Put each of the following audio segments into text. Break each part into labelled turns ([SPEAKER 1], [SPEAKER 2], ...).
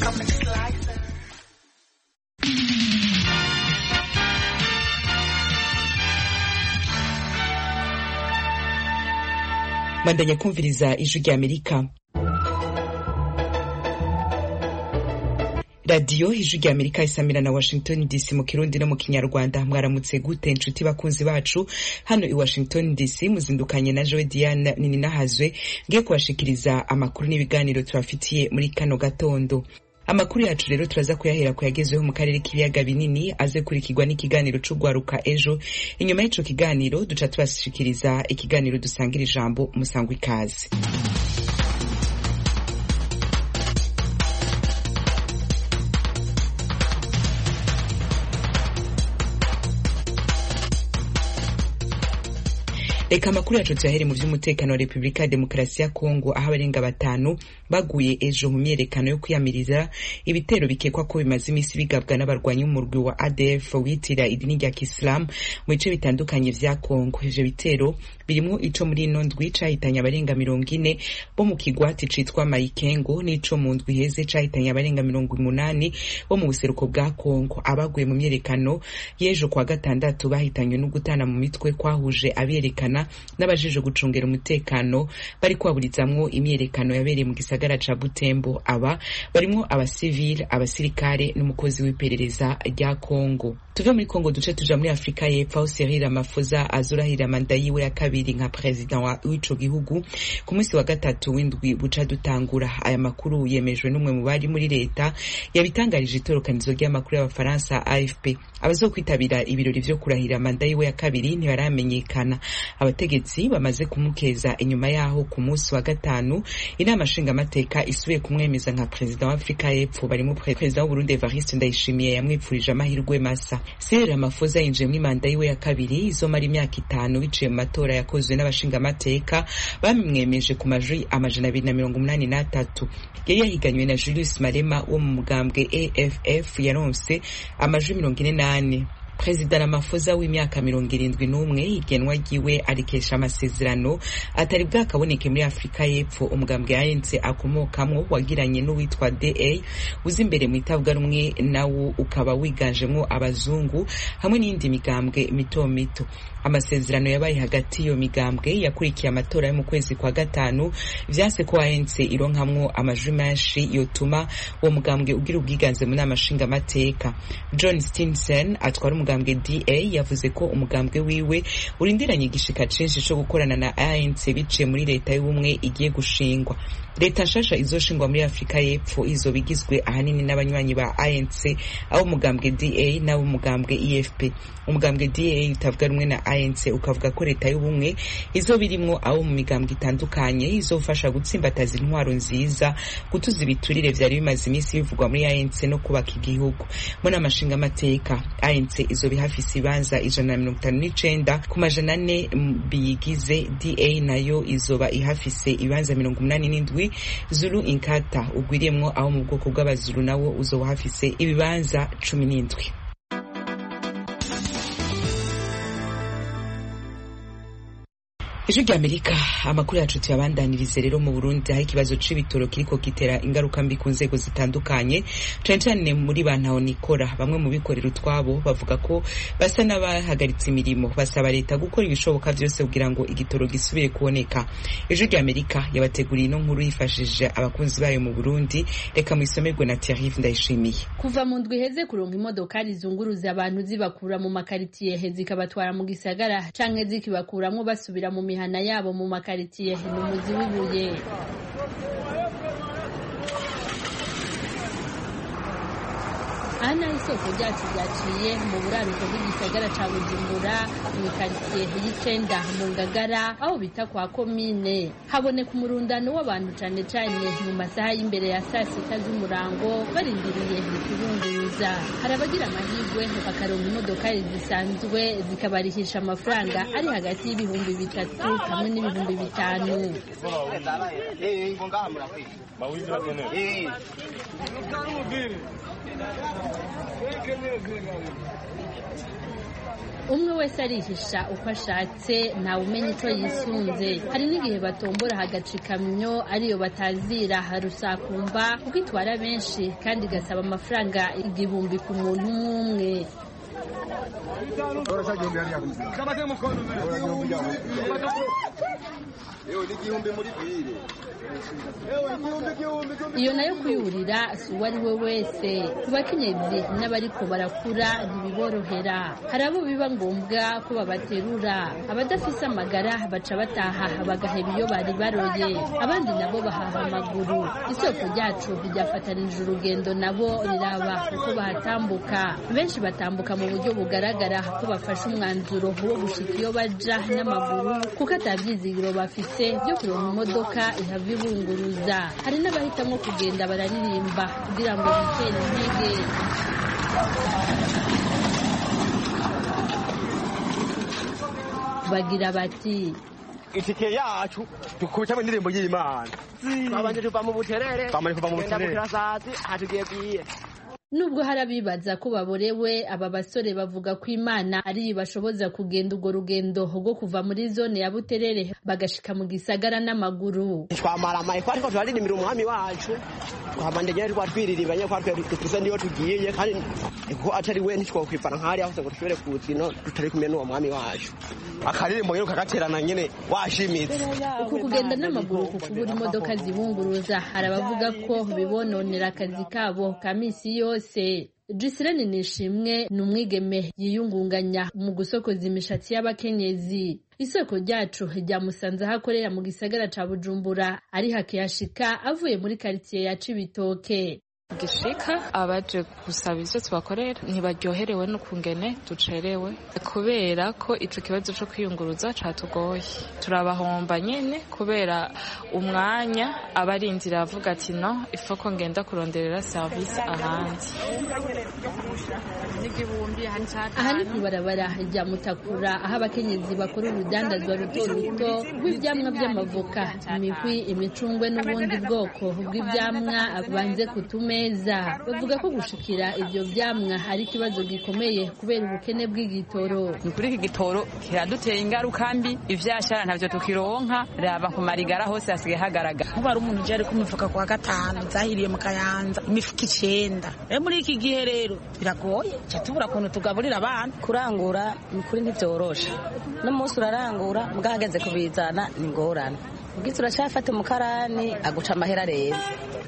[SPEAKER 1] bandanya kumviriza ijwi rya amerika radiyo ijwi rya amerika isamira na washington dc mu kirundi no mu kinyarwanda mwaramutse gute nshuti bakunzi bacu hano i washington dc muzindukanye na joe diane nininahazwe ngiye kubashikiriza amakuru n'ibiganiro tubafitiye muri kano gatondo amakuru yacu rero turaza kuyahera kuyagezweho mu karere k'ibiyaga binini aze kurikirwa n'ikiganiro c'ugwaruka ejo inyuma y'ico kiganiro duca tubashikiriza ikiganiro dusangira ijambo musangwa ikaze reka amakuru yacu tuyahere mu vy'umutekano wa repubulika ya demokarasi ya kongo aho abarenga batanu baguye ejo mu myerekano yo kwiyamiriza ibitero bikekwa ko bimaze imisi bigabwa n'abarwanyi b'umurwi wa adf witira idini rya kisilamu mu bice bitandukanye vya kongo ivyo bitero birimwo ico muri ino ndwi cahitanye abarenga mirongo ine bo mu kigwati citwa mayikengo n'ico mu ndwi heze cahitanye abarenga mirongo umunani bo mu buseruko bwa kongo abaguye mu myerekano y'ejo kwa gatandatu bahitanywe no gutana mu mitwe kwahuje aberekana n'abajejwe gucungera umutekano bari kwaburizamwo imyerekano yabereye mu gisagara ca Butembo aba barimwo abasivile abasirikare n'umukozi w'iperereza rya Kongo tuve muri Kongo duce tuja muri Afrika y'Epfo aho Cyril Ramaphosa azurahira manda yiwe ya kabiri nka president w'ico gihugu ku munsi wa gatatu w'indwi buca dutangura aya makuru yemejwe n'umwe mu bari muri leta yabitangarije itorokanizo ry'amakuru y'abafaransa AFP abazokwitabira ibirori vyo kurahira manda yiwe ya kabiri ntibaramenyekana abategetsi bamaze kumukeza inyuma yaho ku munsi wa gatanu inama nshingamateka isubiye kumwemeza nka perezida wa Afrika y'Epfo barimo perezida w'Uburundi Evariste Ndayishimiye yamwipfurije amahirwe masa Cyril Ramaphosa yinjiye muri manda yiwe ya kabiri izomara imyaka itanu biciye mu matora yakozwe n'abashingamateka bamwemeje ku majwi amajana abiri na mirongo umunani n'atatu yari yahiganywe na Julius Malema wo mu mugambwe AFF yaronse amajwi mirongo ine n'ane perezida Ramaphosa w'imyaka mirongo irindwi n'umwe igenwa ryiwe arikesha amasezerano atari bwakaboneke muri afurika y'epfo umugambwe ANC akomokamwo wagiranye n'uwitwa DA uzi imbere mu itavuga rumwe nawo ukaba wiganjemwo abazungu hamwe n'iyindi migambwe mito mito amasezerano yabaye hagati y'iyo migambwe yakurikiye amatora yo mu kwezi kwa gatanu vyase ko ANC ironkamwo amajwi menshi yotuma uwo mugambwe ugira ubwiganze mu nama nshingamateka John Stinson atwara umugambwe DA yavuze ko umugambwe wiwe urindiranye igishika cinshi co gukorana na ANC biciye muri leta y'ubumwe igiye gushingwa leta nshasha izoshingwa muri afurika y'epfo izoba igizwe ahanini n'abanywanyi ba ANC abo umugambwe DA n'abo umugambwe EFP umugambwe DA utavuga rumwe na ANC ukavuga ko leta y'ubumwe izoba irimwo abo mu migambwe itandukanye izofasha gutsimbataza intwaro nziza gutuza ibiturire vyari bimaze imisi bivugwa muri ANC no kubaka igihugu mu nama nshingamateka ANC izoba ihafise ibanza ijana na mirongo itanu n'icenda ku majana ane biyigize DA nayo izoba ihafise ibanza mirongo umunani n'indwi Zulu Inkatha ugwiriyemwo abo mu bwoko bw'abazulu nawo uzoba hafise ibibanza cumi n'indwi ijwi rya amerika amakuru yacu tuyabandanirize rero mu burundi aho ikibazo c'ibitoro kiriko gitera ingaruka mbi ku nzego zitandukanye cane cane muri bantaho nikora bamwe mu bikorera utwabo bavuga ko basa n'abahagaritse imirimo basaba leta gukora ibishoboka vyose kugira ngo igitoro gisubire kuboneka ijwi rya amerika yabateguriye ino nkuru yifashishije abakunzi bayo mu burundi reka mwisomerwe na Thierry ndayishimiye
[SPEAKER 2] kuva mu ndwi heze kuronka imodokari zunguruza abantu zibakura mu makaritiye zikabatwara mu gisagara canke zikibakuramwo basubira mu mihana yabo mu makaritiye ni umuzi w'ibuye aha naho isoko ryacu ryaciye mu buraruko bw'igisagara ca bujumbura mu ikaritsiye y'icenda mu ngagara aho bita kwa komine haboneka umurundano w'abantu cane cane mu masaha y'imbere ya saa sita z'umurango barindiriye ikibunguruza hari abagira amahirwe bakaronka imodokari zisanzwe zikabarihisha amafaranga ari hagati y'ibihumbi bitatu hamwe n'ibihumbi bitanu umwe wese arihisha uko ashatse ntawe umenya icyo yisunze hari n'igihe batombora hagaca ikamyo ariyo batazira harusakumba kuko itwara benshi kandi igasaba amafaranga igihumbi ku muntu umwe umwe iyo nayo kuyurira si uwo ari we wese ku bakenyezi n'abariko barakura ntibiborohera hari abo biba ngombwa ko babaterura abadafise amagara baca bataha bagaheba iyo bari baroye abandi nabo bahaha amaguru isoko ryacu ryafatanije urugendo nabo riraba uko bahatambuka benshi batambuka mu buryo bugaragara ko bafashe umwanzuro wo gushika iyo baja n'amaguru kuko atabyizigiro bafise byo kuronka imodoka ihava ibunguruza hari n'abahitamo kugenda bararirimba kugira ngo bitere intege bagira bati
[SPEAKER 3] itike yacu dukubitamo indirimbo y'imana
[SPEAKER 4] babanje tuva mu buterere
[SPEAKER 3] bamaze kuva mu
[SPEAKER 4] tugenda mu
[SPEAKER 3] buterere
[SPEAKER 4] kirasazi hatugiye bwiye
[SPEAKER 2] nubwo hari abibaza ko baborewe aba basore bavuga ko imana ari bashoboza kugenda urwo rugendo rwo kuva muri zone ya buterere bagashika mu gisagara n'amaguru
[SPEAKER 4] twamara amaye ko ariko turaririmbira umwami wacu twamande nyene twatwiriribanye ko twe tuze niyo tugiye kandi ko atari we ntitwokwifana nk'ahari aho ngo dushobore kuza ino tutari kumwe n'uwo mwami wacu
[SPEAKER 3] akaririmbo nyine ukagaterana nyine washimitse
[SPEAKER 2] uku kugenda n'amaguru ku kubura imodoka zibunguruza hari abavuga ko bibononera akazi kabo ka misi yose Giselene Nishimwe ni umwigeme yiyungunganya mu gusokoza imishatsi y'abakenyezi isoko ryacu ryamusanze aho akorera mu gisagara ca Bujumbura ari hakiyashika avuye muri karitsiye ya Cibitoke
[SPEAKER 5] gishika abaje gusaba ivyo tubakorera ntibaryoherewe n'ukungene ducerewe kubera ko ico kibazo co kwiyunguruza catugoye turabahomba nyene kubera umwanya aba ari inzira avuga ati no ifoko ngenda kuronderera service ahandi
[SPEAKER 2] aha ni kw'ibarabara rya Mutakura aho abakenyezi bakora urudandazwa ruto ruto rw'ivyamwa vy'amavoka imihwi imicungwe n'ubundi bwoko bw'ivyamwa banze ku tumeza bavuga ko gushikira ivyo vyamwa ari ikibazo gikomeye kubera ubukene bw'igitoro
[SPEAKER 6] ni kuri iki gitoro kiraduteye ingaruka mbi ivyashara ntavyo tukironka raba ku marigara hose hasigaye hagaragara
[SPEAKER 7] kuba ari umuntu uje ari ku mifuka kwa gatanu zahiriye mu kayanza imifuka icenda rero muri iki gihe rero biragoye ca tubura ukuntu tugaburira abana
[SPEAKER 8] kurangura ni kuri ntibyoroshe n'umunsi urarangura bwageze kubizana ni ingorane ubwiza uracafata umukarani aguca amahera reza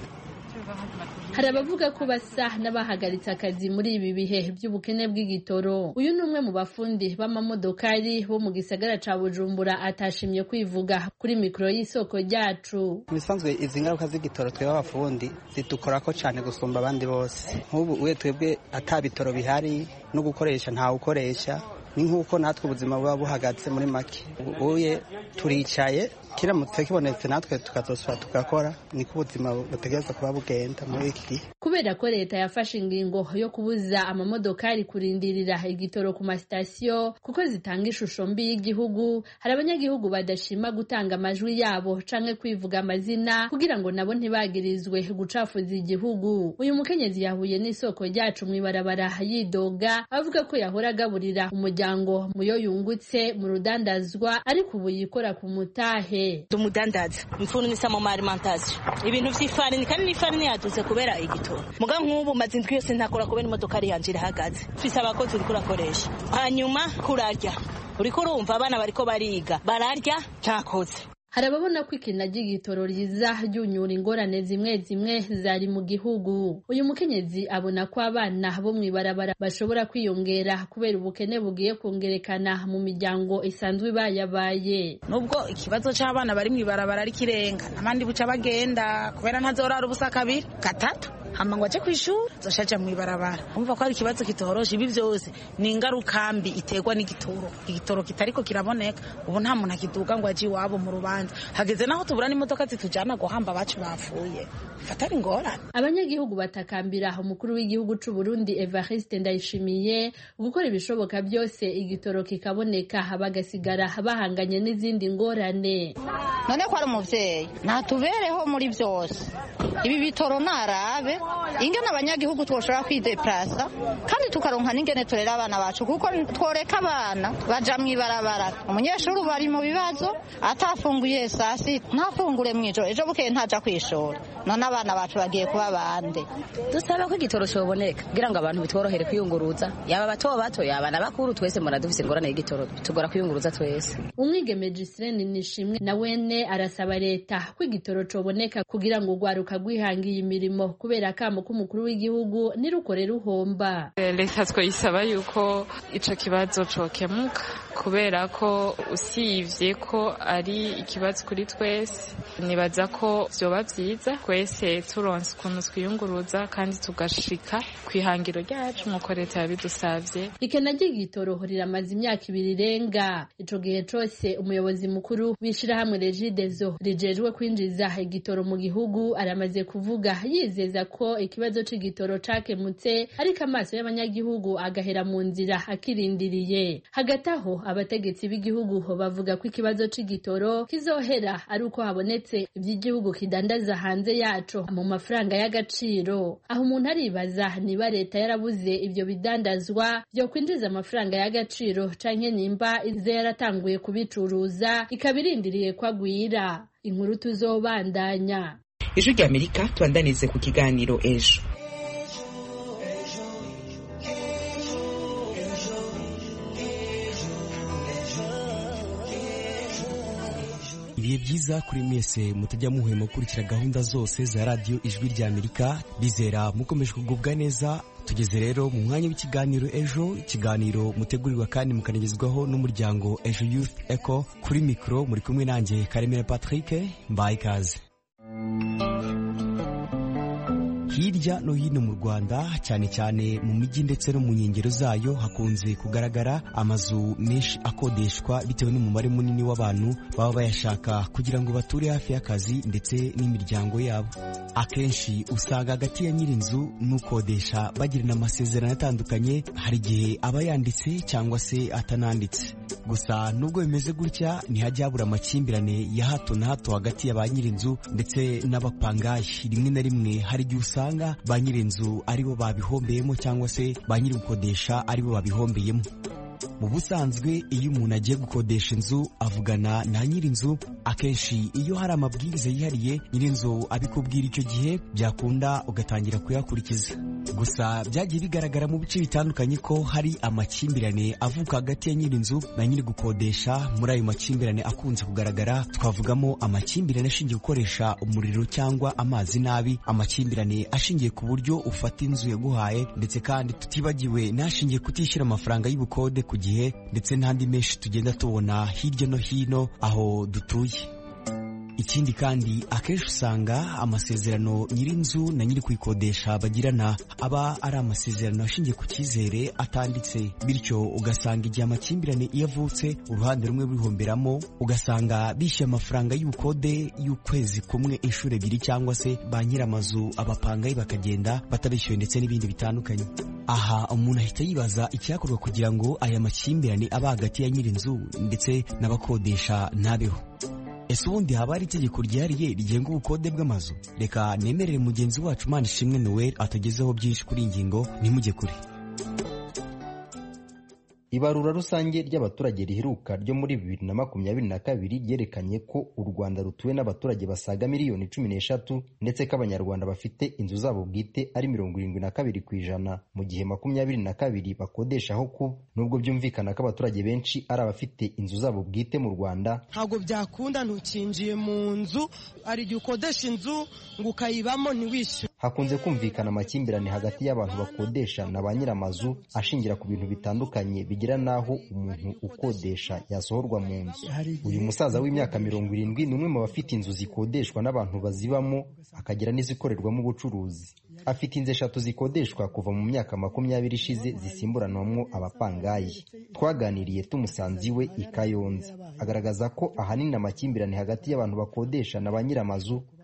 [SPEAKER 2] hari abavuga ko basa n'abahagaritse akazi muri ibi bihe by'ubukene bw'igitoro uyu ni umwe mu bafundi b'amamodokari bo mu gisagara ca bujumbura atashimye kwivuga kuri mikoro y'isoko ryacu
[SPEAKER 9] ibisanzwe izi ngaruka z'igitoro twebwe abafundi zidukorako cyane gusumba abandi bose nk'ubu uwe twebwe ata bitoro bihari no gukoresha ntawe ukoresha ni nk'uko natwe ubuzima buba buhagaze muri make uye turicaye kiramutse kibonetse natwe tukazosura tugakora niko ubuzima butegereza kuba bugenda muri iki gihe
[SPEAKER 2] kubera ko leta yafashe ingingo yo kubuza amamodokari kurindirira igitoro ku masitasiyo kuko zitanga ishusho mbi y'igihugu hari abanyagihugu badashima gutanga amajwi yabo canke kwivuga amazina kugira ngo nabo ntibagirizwe gucafuza igihugu uyu mukenyezi yahuye n'isoko ryacu mw'ibarabara yidoga avuga ko yahora agaburira umuryango muyo yungutse mu rudandazwa ariko ubu yikora ku mutahe
[SPEAKER 8] tumudandaza mfunisa mu alimentation ibintu vy'ifarini kandi n'ifarini yadutse kubera igitoro muga nk'ubu maze indwi yose ntakora kubera imodoka ari yanje irahagaze mfise abakozi uriko urakoresha hanyuma kurarya uriko urumva abana bariko bariga bararya ntakoze
[SPEAKER 2] hari ababona ko ikina ry'igitoro riza ryunyura ingorane zimwe zimwe zari mu gihugu uyu mukenyezi abona ko abana bo mw'ibarabara bashobora kwiyongera kubera ubukene bugiye kongerekana mu miryango isanzwe ibayabaye
[SPEAKER 7] nubwo ikibazo c'abana bari mw'ibarabara ari kirenga abandi buca bagenda kubera ntazorara ubusa kabiri gatatu hama ngo aje kw'ishuri zoshaja mw'ibarabara umva ko ari ikibazo kitoroshe ibi vyose ni ingaruka mbi iterwa n'igitoro igitoro kitariko kiraboneka ubu nta muntu akiduga ngo aje iwabo mu rubanza hageze naho tubura n'imodoka zitujana guhamba abacu bapfuye fatari ingorane
[SPEAKER 2] abanyagihugu batakambira umukuru w'igihugu c'u Burundi Evariste Ndayishimiye gukora ibishoboka byose igitoro kikaboneka bagasigara bahanganye n'izindi ngorane
[SPEAKER 10] none ko ari umuvyeyi natubereho muri byose ibi bitoro narabe ingene abanyagihugu twoshobora kwideplasa kandi tukaronka n'ingene turera abana bacu kuko tworeka abana baja mw'ibarabara umunyeshuri ubu ari mu bibazo atafunguye saa sita ntafungure mw'ijoro ejo bukeye ntaja kwishora none abana bacu bagiye kuba bande
[SPEAKER 11] dusaba ko igitoro cyoboneka kugira ngo abantu bitworohere kwiyunguruza yaba bato bato yaba na bakuru twese mura dufise ingorane y'igitoro tugora kwiyunguruza twese
[SPEAKER 2] umwigeme Giseline Nishimwe na wene arasaba leta ko igitoro coboneka kugira ngo urwaruka rwihangiye imirimo kubera akamo k'umukuru w'igihugu nirukore ruhomba
[SPEAKER 5] leta twayisaba yuko ico kibazo cokemuka kubera ko usivye ko ari ikibazo kuri twese nibaza ko vyoba vyiza twese turonse ukuntu twiyunguruza kandi tugashika kwihangiro ryacu nkuko leta yabidusavye
[SPEAKER 2] ikena ry'igitoro riramaze imyaka ibiri irenga ico gihe cose umuyobozi mukuru w'ishirahamwe regidezo rijejwe kwinjiza igitoro mu gihugu aramaze kuvuga yizeza ko ikibazo c'igitoro cakemutse ariko amaso y'abanyagihugu agahera mu nzira akirindiriye hagati aho abategetsi b'igihugu bavuga ko ikibazo c'igitoro kizohera ari uko habonetse ivy'igihugu kidandaza hanze yaco mu mafaranga y'agaciro aho umuntu aribaza niba leta yarabuze ivyo bidandazwa vyo kwinjiza amafaranga y'agaciro canke nimba ize yaratanguye kubicuruza ikaba irindiriye ko agwira inkuru tuzobandanya
[SPEAKER 1] ijwi rya amerika tubandanize ku kiganiro ejo
[SPEAKER 12] ibihe byiza kuri mwese mutajya muhwema gukurikira gahunda zose za radiyo ijwi rya amerika bizera mukomeje kugubwa neza tugeze rero mu mwanya w'ikiganiro ejo ikiganiro mutegurirwa kandi mukanagezwaho n'umuryango ejo youth eco kuri mikoro muri kumwe nanjye karemera patrick mbaye ikaze hirya no hino mu rwanda cyane cyane mu mijyi ndetse no mu nkengero zayo hakunze kugaragara amazu menshi akodeshwa bitewe n'umubare munini w'abantu baba bayashaka kugira ngo bature hafi y'akazi ndetse n'imiryango yabo akenshi usanga hagati ya nyir'inzu n'ukodesha bagirana amasezerano atandukanye hari igihe aba yanditse cyangwa se atananditse gusa nubwo bimeze gutya ntihajya habura amakimbirane ya hato na hato hagati ya ba nyir'inzu ndetse n'abapangayi rimwe na rimwe hari igihe usanga ba nyir'inzu aribo babihombeyemo cyangwa se ba nyiri gukodesha aribo babihombeyemo mu busanzwe iyo umuntu agiye gukodesha inzu avugana na nyir'inzu akenshi iyo hari amabwiriza yihariye nyir'inzu abikubwira icyo gihe byakunda ugatangira kuyakurikiza gusa byagiye bigaragara mu bice bitandukanye ko hari amakimbirane avuka hagati ya nyir'inzu na nyiri gukodesha muri ayo makimbirane akunze kugaragara twavugamo amakimbirane ashingiye gukoresha umuriro cyangwa amazi nabi amakimbirane ashingiye ku buryo ufata inzu yaguhaye ndetse kandi tutibagiwe n'ashingiye kutishyura amafaranga y'ubukode ku gihe ndetse n'andi menshi tugenda tubona hirya no hino aho dutuye ikindi kandi akenshi usanga amasezerano nyir'inzu na nyiri kuyikodesha bagirana aba ari amasezerano ashingiye ku cyizere atanditse bityo ugasanga igihe amakimbirane iyo avutse uruhande rumwe rurihomberamo ugasanga bishyuye amafaranga y'ubukode y'ukwezi kumwe inshuro ebyiri cyangwa se ba nyir'amazu abapangayi bakagenda batabishyuye ndetse n'ibindi bitandukanye aha umuntu ahita yibaza icyakorwa kugira ngo aya makimbirane aba hagati ya nyir'inzu ndetse n'abakodesha ntabeho ese ubundi haba hari itegeko ryihariye rigenga ubukode bw'amazu reka nemerere mugenzi wacu mpande ishimwe noel atagezeho byinshi kuri iyi ngingo ntimujye kure
[SPEAKER 13] ibarura rusange ry'abaturage riheruka ryo muri bibiri na makumyabiri na kabiri ryerekanye ko u rwanda rutuwe n'abaturage basaga miliyoni cumi n'eshatu ndetse ko abanyarwanda bafite inzu zabo bwite ari mirongo irindwi na kabiri ku ijana mu gihe makumyabiri na kabiri bakodesha aho kuba nubwo byumvikana ko abaturage benshi ari abafite inzu zabo bwite mu rwanda
[SPEAKER 14] ntabwo byakunda ntukinjiye mu nzu hari igihe ukodesha inzu ngo ukayibamo ntiwishyure
[SPEAKER 13] hakunze kumvikana amakimbirane hagati y'abantu bakodesha na ba nyir'amazu ashingira ku bintu bitandukanye bigera n'aho umuntu ukodesha yasohorwa mu nzu uyu musaza w'imyaka mirongo irindwi ni umwe mu bafite inzu zikodeshwa n'abantu bazibamo akagira n'izikorerwamo ubucuruzi afite inzu eshatu zikodeshwa kuva mu myaka makumyabiri ishize zisimburanwamo abapangayi twaganiriye tumusanze iwe i kayonza agaragaza ko ahanini amakimbirane hagati y'abantu bakodesha na ba nyir'amazu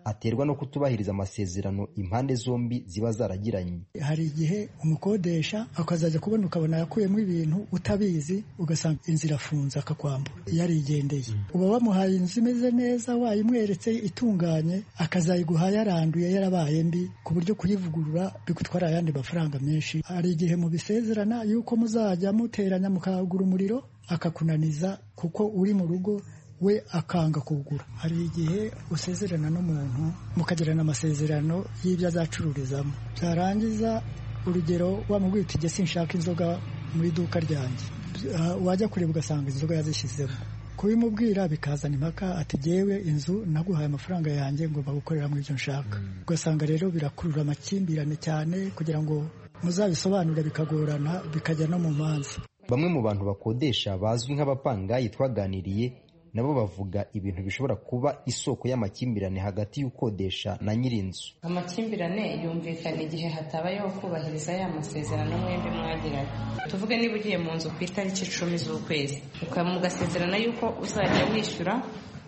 [SPEAKER 13] aterwa no kutubahiriza amasezerano impande zombi ziba zaragiranye
[SPEAKER 15] hari igihe umukodesha akazajya kubona ukabona yakuyemo ibintu utabizi ugasanga inzu irafunze akakwambura yarigendeye uba wamuhaye inzu imeze neza wayimweretse itunganye akazayiguha yaranduye yarabaye mbi ku buryo kuyivugurura bigutwara ayandi mafaranga menshi hari igihe mubisezerana yuko muzajya muteranya mukagura umuriro akakunaniza kuko uri mu rugo we akanga kugura hari igihe usezerana n'umuntu mukagirana amasezerano y'ibyo azacururizamo byarangiza urugero wamubwira uti jye sinshaka inzoga mu iduka ryanjye wajya kureba ugasanga inzoga yazishyizemo kubimubwira bikazana impaka ati jyewe inzu naguhaye amafaranga yanjye ngomba gukorera mu ibyo nshaka ugasanga rero birakurura amakimbirane cyane kugira ngo muzabisobanure bikagorana bikajya no mu manza
[SPEAKER 13] bamwe mu bantu bakodesha bazwi nk'abapangayi twaganiriye nabo bavuga ibintu bishobora kuba isoko y'amakimbirane hagati y'ukodesha na nyir'inzu
[SPEAKER 16] amakimbirane yumvikana igihe hatabayeho kubahiriza ya masezerano mwembi mwagiranye tuvuge niba ugiye mu nzu ku itariki icumi z'ukwezi mugasezerana yuko uzajya wishyura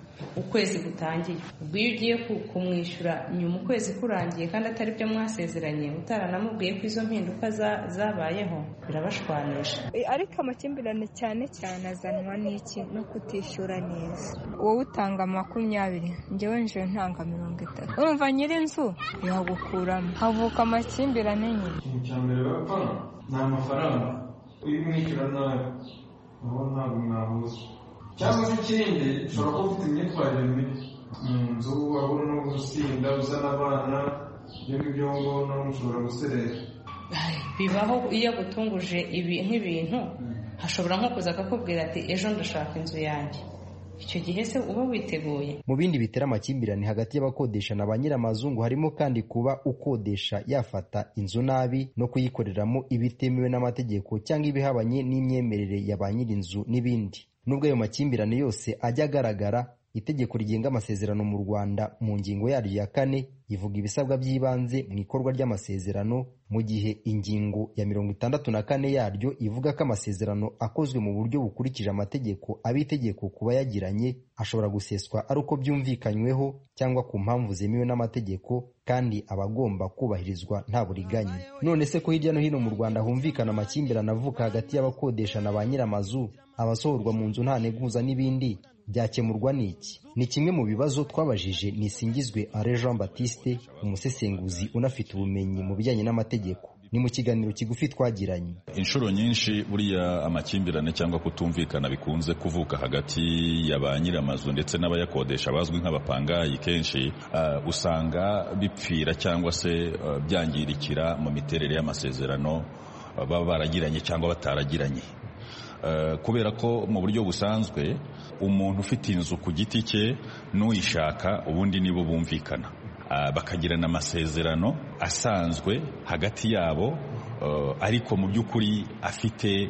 [SPEAKER 16] ukwezi gutangiye ubwo iyo ugiye kumwishyura nyuma ukwezi kurangiye kandi atari byo mwasezeranye utaranamubwiye ko izo mpinduka zabayeho birabashwanisha
[SPEAKER 17] ariko amakimbirane cyane cyane azanwa n'iki no kutishyura neza wowe utanga makumyabiri njyewe nje ntanga mirongo itatu urumva nyir'inzu yagukuramo havuka amakimbirane nyine
[SPEAKER 18] ikintu cya mbere bapfa ni amafaranga iyo umwishyura nabi aho ntabwo mwahuza cyangwa se ikindi ushobora kuba ufite imyitwarire mibi mu nzu wabona no gusinda uzana abana ibyo ngibyo ngibyo mushobora guserera
[SPEAKER 16] bibaho iyo agutunguje ibi nk'ibintu hashobora nko kuza akakubwira ati ejo ndashaka inzu yanjye icyo gihe se uba witeguye
[SPEAKER 13] mu bindi bitera amakimbirane hagati y'abakodesha na ba nyir'amazungu harimo kandi kuba ukodesha yafata inzu nabi no kuyikoreramo ibitemewe n'amategeko cyangwa ibihabanye n'imyemerere ya ba nyir'inzu n'ibindi nubwo ayo makimbirane yose ajya agaragara itegeko rigenga amasezerano mu rwanda mu ngingo yaryo ya kane ivuga ibisabwa by'ibanze mu ikorwa ry'amasezerano mu gihe ingingo ya mirongo itandatu na kane yaryo ivuga ko amasezerano akozwe mu buryo bukurikije amategeko aba itegeko ku bayagiranye ashobora guseswa ari uko byumvikanyweho cyangwa ku mpamvu zemewe n'amategeko kandi aba agomba kubahirizwa nta buriganya none se ko hirya no hino mu rwanda humvikana amakimbirane avuka hagati y'abakodesha na ba nyir'amazu abasohorwa mu nzu nta nteguza n'ibindi byakemurwa n'iki ni kimwe mu bibazo twabajije nisingizwe Alain Jean Baptiste umusesenguzi unafite ubumenyi mu bijyanye n'amategeko ni mu kiganiro kigufi twagiranye
[SPEAKER 19] inshuro nyinshi buriya amakimbirane cyangwa kutumvikana bikunze kuvuka hagati ya ba nyir'amazu ndetse n'abayakodesha bazwi nk'abapangayi kenshi uh, usanga bipfira cyangwa se uh, byangirikira mu miterere y'amasezerano uh, baba baragiranye cyangwa bataragiranye kubera ko mu buryo busanzwe umuntu ufite inzu ku giti cye n'uyishaka ubundi nibo bumvikana bakagirana amasezerano asanzwe hagati yabo ariko mu by'ukuri afite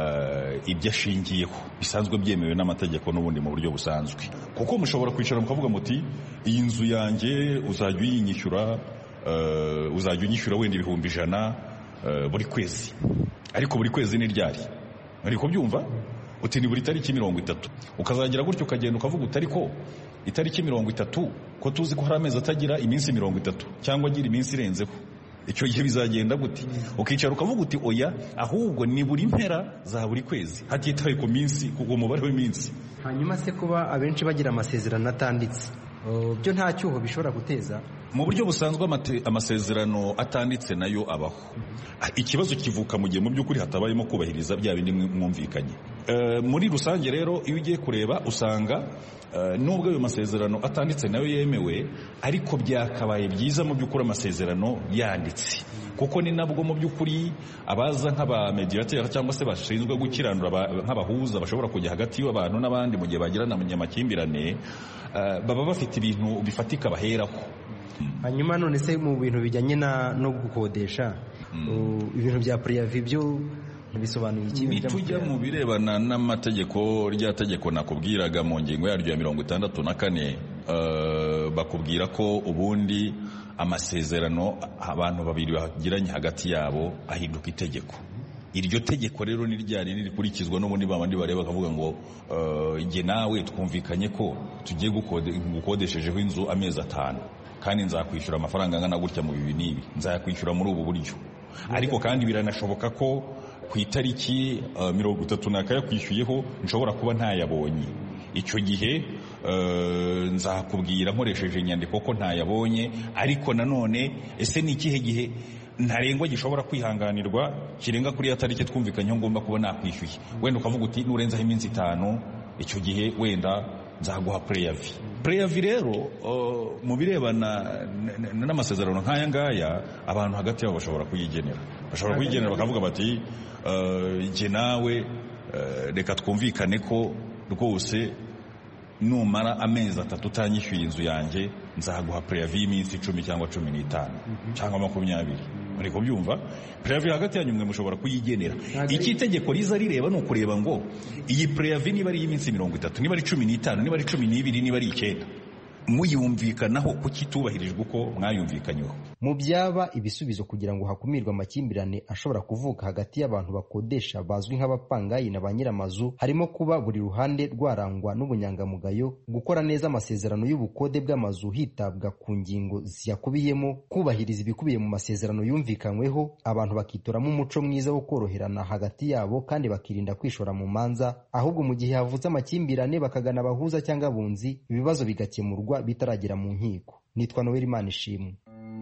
[SPEAKER 19] ibyo ashingiyeho bisanzwe byemewe n'amategeko n'ubundi mu buryo busanzwe kuko mushobora kwicara mukavuga muti iyi nzu yanjye uzajya uyinyishyura uzajya unyishyura wenda ibihumbi ijana buri kwezi ariko buri kwezi ni ryari uri kubyumva uti ni buri tariki mirongo itatu ukazagira gutyo ukagenda ukavuga uti ariko itariki mirongo itatu ko tuzi ko hari amezi atagira iminsi mirongo itatu cyangwa agira iminsi irenzeho icyo gihe bizagenda gute ukicara ukavuga uti oya ahubwo ni buri mpera za buri kwezi hatitawe ku minsi ku mubare w'iminsi
[SPEAKER 13] hanyuma se kuba abenshi bagira amasezerano atanditse byo nta cyuho bishobora guteza
[SPEAKER 19] mu buryo busanzwe amasezerano atanditse nayo abaho ikibazo kivuka mu gihe mu by'ukuri hatabayemo kubahiriza bya bindi mwumvikanye muri rusange rero iyo ugiye kureba usanga nubwo ayo masezerano atanditse nayo yemewe ariko byakabaye byiza mu by'ukuri amasezerano yanditse kuko ni nabwo mu by'ukuri abaza nk'abamediateri cyangwa se bashinzwe gukiranura nk'abahuza bashobora kujya hagati y'abantu n'abandi mu gihe bagirana amakimbirane baba bafite ibintu bifatika baheraho
[SPEAKER 13] hanyuma none se mu bintu bijyanye no gukodesha ibintu bya puriyavi byo bisobanuye iki
[SPEAKER 19] nitujya mu birebana n'amategeko rya tegeko nakubwiraga mu ngingo yaryo ya mirongo itandatu na kane bakubwira ko ubundi amasezerano abantu babiri bagiranye hagati yabo ahinduka itegeko iryo tegeko rero ni ryari rikurikizwa n'ubundi babandi bareba bakavuga ngo jye nawe twumvikanye ko tugiye gukodeshejeho inzu amezi atanu kandi nzakwishyura amafaranga angana gutya mu bibi n'ibi nzayakwishyura muri ubu buryo ariko kandi biranashoboka ko ku itariki mirongo itatu nakayakwishyuyeho nshobora kuba ntayabonye icyo gihe nzakubwira nkoresheje inyandiko ko ntayabonye ariko nanone ese ni ikihe gihe ntarengwa gishobora kwihanganirwa kirenga kuri ya tariki twumvikanyeho ngomba kuba nakwishyuye wenda ukavuga uti nurenzaho iminsi itanu icyo gihe wenda nzaguha pureyavi pureyavi rero mu birebana n'amasezerano nk'aya ngaya abantu hagati yabo bashobora kuyigenera bashobora kuyigenera bakavuga bati jye nawe reka twumvikane ko rwose numara amezi atatu utanyishyuye inzu yanjye nzaguha pureyavi y'iminsi icumi cyangwa cumi n'itanu cyangwa makumyabiri muri kubyumva pureyavi hagati yanyu mwe mushobora kuyigenera icyo itegeko riza rireba ni ukureba ngo iyi pureyavi niba ari iy'iminsi mirongo itatu niba ari cumi n'itanu niba ari cumi n'ibiri niba ari icyenda muyumvikanaho kuki itubahirijwe uko mwayumvikanyeho
[SPEAKER 13] mu byaba ibisubizo kugira ngo hakumirwe amakimbirane ashobora kuvuka hagati y'abantu bakodesha bazwi nk'abapangayi na ba nyir'amazu harimo kuba buri ruhande rwarangwa n'ubunyangamugayo gukora neza amasezerano y'ubukode bw'amazu hitabwa ku ngingo ziyakubiyemo kubahiriza ibikubiye mu masezerano yumvikanyweho abantu bakitoramo umuco mwiza wo koroherana hagati yabo kandi bakirinda kwishora mu manza ahubwo mu gihe havutse amakimbirane bakagana abahuza cyangwa abunzi ibibazo bigakemurwa bitaragera mu nkiko nitwa noel imana ishimwe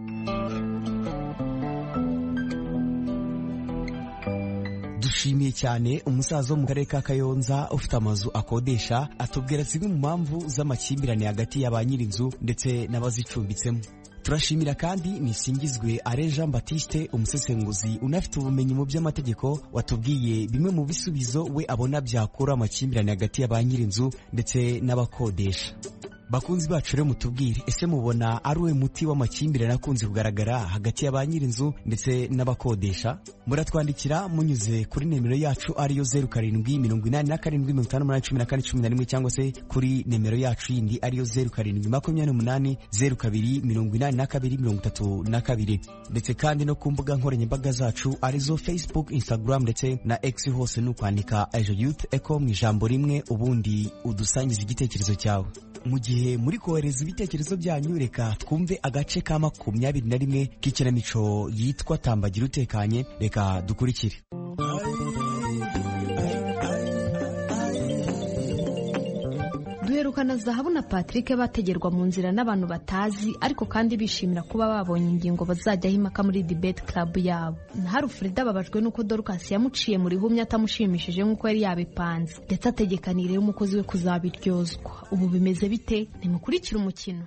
[SPEAKER 12] dushimiye cyane umusaza wo mu karere ka kayonza ufite amazu akodesha atubwira zimwe mu mpamvu z'amakimbirane hagati ya ba nyir'inzu ndetse n'abazicumbitsemo turashimira kandi nisingizwe are jean batiste umusesenguzi unafite ubumenyi mu by'amategeko watubwiye bimwe mu bisubizo we abona byakura amakimbirane hagati ya ba nyir'inzu ndetse n'abakodesha bakunzi bacu rero mutubwire ese mubona ari uwe muti w'amakimbirane akunze kugaragara hagati ya ba nyir'inzu ndetse n'abakodesha muratwandikira munyuze kuri nimero yacu ariyo zeru karindwi mirongo inani na karindwi mirongo itanu n'umunani cumi na kane cumi na rimwe cyangwa se kuri nimero yacu yindi ariyo zeru karindwi makumyabiri n'umunani zeru kabiri mirongo inani na kabiri mirongo itatu na kabiri ndetse kandi no ku mbuga nkoranyambaga zacu arizo facebook instagram ndetse na x hose ni ukwandika ejo youth eco mu ijambo rimwe ubundi udusangiza igitekerezo cyawe mu gihe muri kohereza ibitekerezo byanyu reka twumve agace ka makumyabiri na rimwe k'ikinamico yitwa tambagira utekanye reka dukurikire
[SPEAKER 20] duherukana zahabu na patrick bategerwa mu nzira n'abantu batazi ariko kandi bishimira kuba babonye ingingo bazajyaho impaka muri debate club yabo naho Frida ababajwe n'uko dorcas yamuciye mu rihumye atamushimishije nk'uko yari yabipanze ndetse ategekanire umukozi we kuzabiryozwa ubu bimeze bite ntimukurikire umukino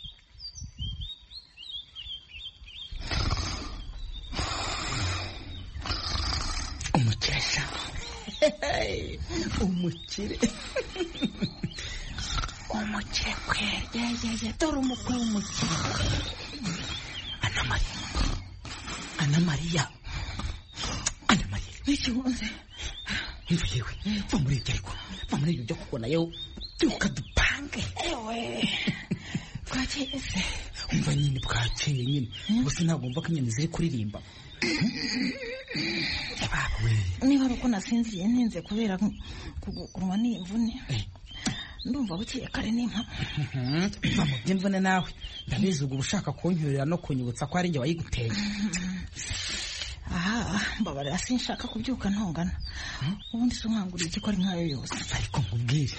[SPEAKER 21] umukesha umukire umukire kwe yeyeye dore umukwe w'umukire anamariya anamariya anamariya n'iki wunze imva yewe va muri ibyo ariko va muri ibyo byo kubona yewe byuka dupange ewe bwakeye se umva nyine bwakeye nyine gusa ntabwo mva ko inyoni ziri kuririmba
[SPEAKER 7] niba ari uko nasinziye ntinze kubera kugurwa n'imvune ndumva bukeye kare n'impa
[SPEAKER 21] mva mu by'imvune nawe ndabizi ubwo ushaka kunyurira no kunyibutsa ko ari njye wayiguteye
[SPEAKER 7] aha mbabarira sinshaka kubyuka ntongana ubundi se unkanguriye iki ko ari nkayo yose
[SPEAKER 21] ariko nkubwire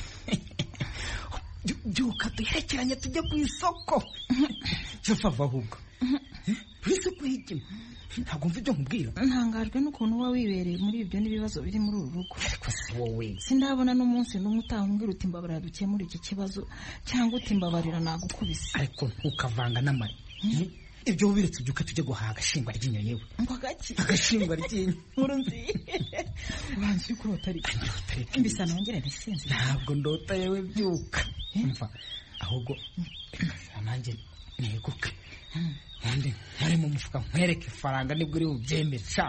[SPEAKER 21] byuka duherekeranye tujye ku isoko cyo fava ahubwo ku isoko higima ntabwo mva ibyo nkubwira
[SPEAKER 7] ntangajwe n'ukuntu uba wibereye muri ibyo n'ibibazo biri muri uru rugo
[SPEAKER 21] ariko si wowe
[SPEAKER 7] sindabona n'umunsi n'umwe utahumbwira uti mbabarira dukemura iki kibazo cyangwa uti mbabarira nagukubise
[SPEAKER 21] ariko ntukavanga n'amari ibyo wubiretse byuka tujye guhaha agashingwa ryinyo yewe
[SPEAKER 7] ngo gaki
[SPEAKER 21] agashingwa ryinyo
[SPEAKER 7] nkuru nziza ubanza uri kurota ariko mbisa nongere ntisinzi
[SPEAKER 21] ntabwo ndota yewe byuka mva ahubwo nanjye neguke ubundi nkore mu mufuka nkwereke ifaranga nibwo uri bubyemere sha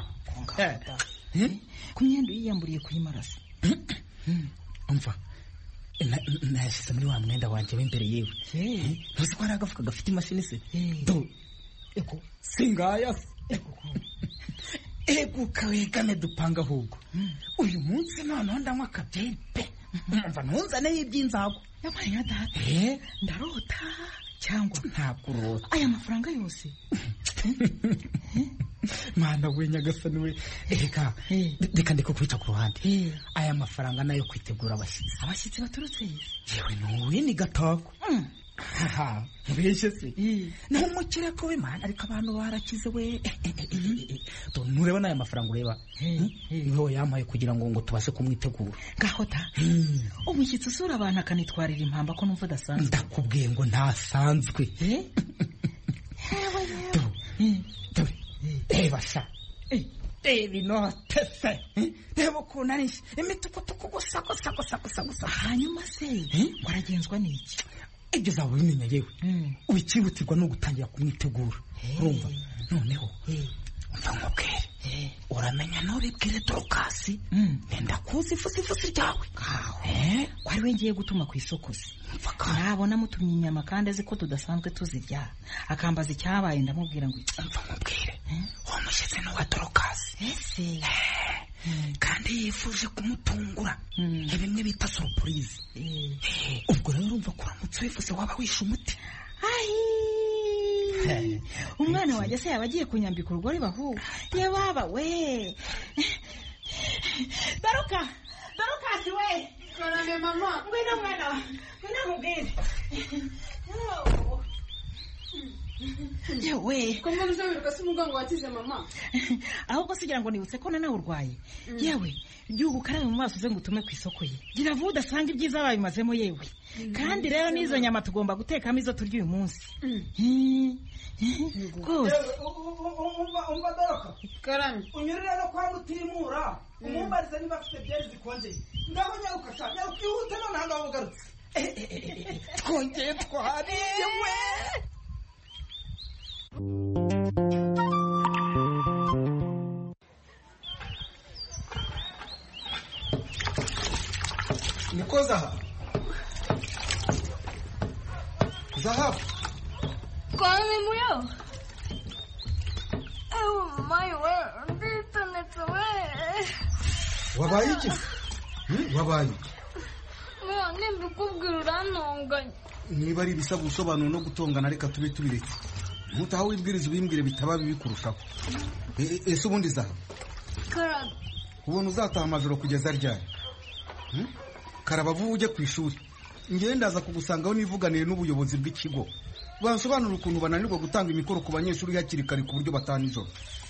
[SPEAKER 7] ku myenda uyiyamburiye kuyimarasa
[SPEAKER 21] umva nayashyize muri wa mwenda wanjye w'imbere yewe ntuzi ko hari agafuka gafite imashini se do ego singaya se eguka wegame dupanga ahubwo uyu munsi noneho ndanywa akabyeri pe umva ntunzaneho iby'inzago
[SPEAKER 7] yamariya data ndarota
[SPEAKER 21] cyangwa
[SPEAKER 4] ntabwo urota
[SPEAKER 21] aya mafaranga yose
[SPEAKER 4] mana we nyagasani we reka reka ndiko kwita ku ruhande aya mafaranga nayo kwitegura abashyitsi
[SPEAKER 21] abashyitsi baturutse
[SPEAKER 4] yewe nuwe ni gatako haha mbese se naho umukireko we mana ariko abantu barakize we Do, nureba n'aya mafaranga ureba niho yampaye kugira ngo ngo tubashe kumwitegura
[SPEAKER 21] ngaho da umushyitsi usura abantu akanitwarira impamba ko numva udasanzwe
[SPEAKER 4] ndakubwiye ngo ntasanzwe reba sha reba inote se reba ukuntu ari imitukutuku gusa gusa gusa gusa gusa
[SPEAKER 21] hanyuma se waragenzwa n'iki
[SPEAKER 4] ibyo uzaba ubimenya yewe ubikihutirwa no gutangira kumwitegura urumva noneho umva nkubwire uramenya nturibwire dorokasi nenda kuzi ifusifusi ryawe
[SPEAKER 21] wari we ngiye gutuma ku isoko se nabona mutumye inyama kandi azi ko tudasanzwe tuzirya akambaza icyabaye ndamubwira ngo
[SPEAKER 4] umva nkubwire uwo mushyitsi ni uwa dorokasi
[SPEAKER 21] ese
[SPEAKER 4] kandi yifuje kumutungura ni bimwe bita surupurize ubwo rero urumva ko uramutse wifuze waba wishe umuti
[SPEAKER 21] umwana wanjye se yaba agiye kunyambika urugori bahu yababa we daruka darukasi we
[SPEAKER 22] karame mama
[SPEAKER 21] ngwino mwana wa ngwino mubwire yewe
[SPEAKER 22] ko mbona uzabiruka se umugongo wakize mama
[SPEAKER 21] ahubwo sigira ngo nibutse ko nawe urwaye yewe gihugu ukarabe mu maso uze ngo utume ku isoko ye gira vuba udasanga ibyiza babimazemo yewe kandi rero n'izo nyama tugomba gutekamo izo turya uyu munsi rwose
[SPEAKER 4] umva doroka
[SPEAKER 22] karame
[SPEAKER 4] unyurire no kwa mutimura umumbarize niba afite byeri zikonjeye ngaho nyaruka sha nyaruka ihute noneho ngaho ugarutse twongeye twariye we niko zahabu zahabu
[SPEAKER 22] kwani muyo ewe mayi we nditonetse we
[SPEAKER 4] wabaye iki Hmm, wabaye iki
[SPEAKER 22] muyo nimbikubwira urantonganya
[SPEAKER 4] niba ari ibisaba ubusobanuro no gutongana reka tube tubiretse ntutaha wibwiriza ubimbwire bitaba bibi kurushaho E- e- ese ubundi zahabu
[SPEAKER 22] karame
[SPEAKER 4] ubona uzataha amajoro kugeza ryari Hmm? karaba vuba ujye ku ishuri ngewe ndaza kugusangaho nivuganiye n'ubuyobozi bw'ikigo bansobanura ukuntu bananirwa gutanga imikoro ku banyeshuri hakiri kare ku buryo bataha nijoro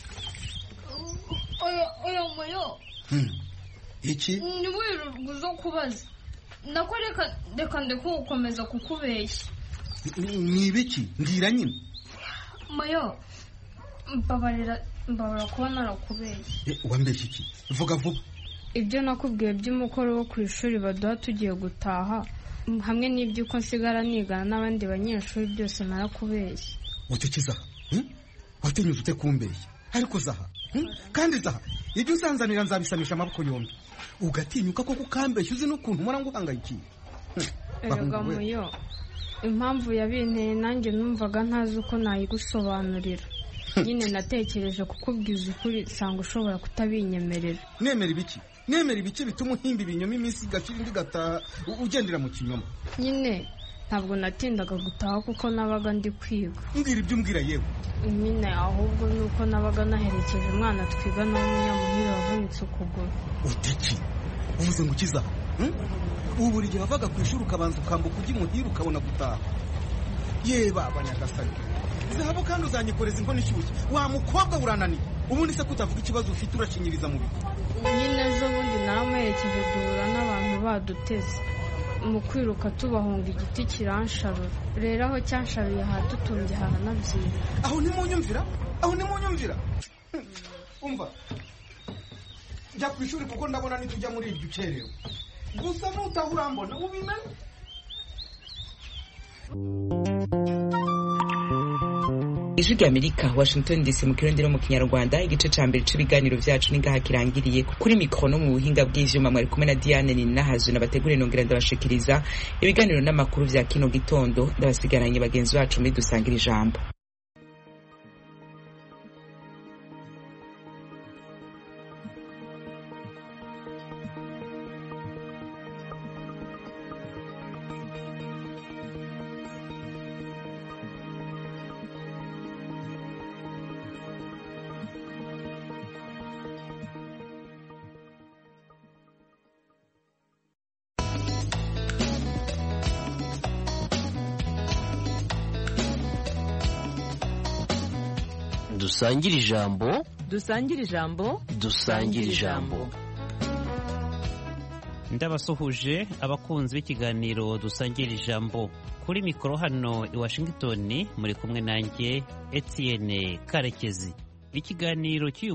[SPEAKER 22] oya oya muyo
[SPEAKER 4] Hmm. iki
[SPEAKER 22] ntiwirirwe uzo kubaza nako reka reka ndeke gukomeza kukubeshya
[SPEAKER 4] Ni- ni ibiki mbwira nyine
[SPEAKER 22] muyo mbabarira mbabarira kuba narakubeshya
[SPEAKER 4] Eh, wambeshya iki vuga vuba
[SPEAKER 22] ibyo nakubwiye by'umukoro wo ku ishuri baduha tugiye gutaha mm, hamwe n'iby'uko nsigara nigana n'abandi banyeshuri byose narakubeshya
[SPEAKER 4] ucyo zaha Hmm? watinyuze ute kumbeshya ariko zaha Hmm? kandi zaha ibyo uzanzanira nzabisamisha amaboko yombi ugatinyuka koko ukambeshya uzi n'ukuntu mpora nguhangayikiye Hmm.
[SPEAKER 22] erega
[SPEAKER 4] Bahungu we.
[SPEAKER 22] muyo impamvu yabinteye nanjye numvaga ntazi uko nayigusobanurira nyine natekereje kukubwiza ukuri nsanga ushobora kutabinyemerera
[SPEAKER 4] nemera ibiki nemera ibiki bituma uhimba ibinyoma iminsi igacira indi igataha u- ugendera mu kinyoma
[SPEAKER 22] nyine ntabwo natindaga gutaha kuko nabaga ndi kwiga
[SPEAKER 4] mbwira ibyo umbwira yewe
[SPEAKER 22] nyine ahubwo ni uko nabaga naherekeje umwana twigana w'umunyamuhire wavunitse ukuguru
[SPEAKER 4] utiki uvuze ngo ukiza Hmm? ubu buri gihe wavaga ku ishuri ukabanza ukambuka ujya imuhira ukabona gutaha ye baba nyagasani zahabu kandi uzanyikoreza inkono ishyushye wa mukobwa urananiye ubundi se kutavuga ikibazo ufite urashinyiriza mu bigo
[SPEAKER 22] nyine ejo bundi naramuherekeje duhura n'abantu baduteze mu kwiruka tubahunga igiti kiransharura rero aho cyansharuye hadutumbye haranabyina
[SPEAKER 4] aho ntimunyumvira aho ntimunyumvira Hmm. umva jya ku ishuri kuko ndabona nitujya muri iryo ukerewe gusa nutaha urambona ubimenye
[SPEAKER 1] ijwi rya amerika washington dc mu kirundi no mu kinyarwanda igice ca mbere c'ibiganiro vyacu ningaha kirangiriye kuri mikoro no mu buhinga bw'ivyuma mwari kumwe na diane ninahazwe nabateguriye nongera ndabashikiriza ibiganiro n'amakuru vya kino gitondo ndabasigaranye bagenzi bacu muri dusangira ijambo
[SPEAKER 3] dusangire ijambo
[SPEAKER 6] dusangire ijambo
[SPEAKER 3] dusangire ijambo
[SPEAKER 23] ndabasuhuje abakunzi b'ikiganiro dusangira ijambo kuri mikoro hano i washington muri kumwe nanjye etienne karekezi ikiganiro cy'uyu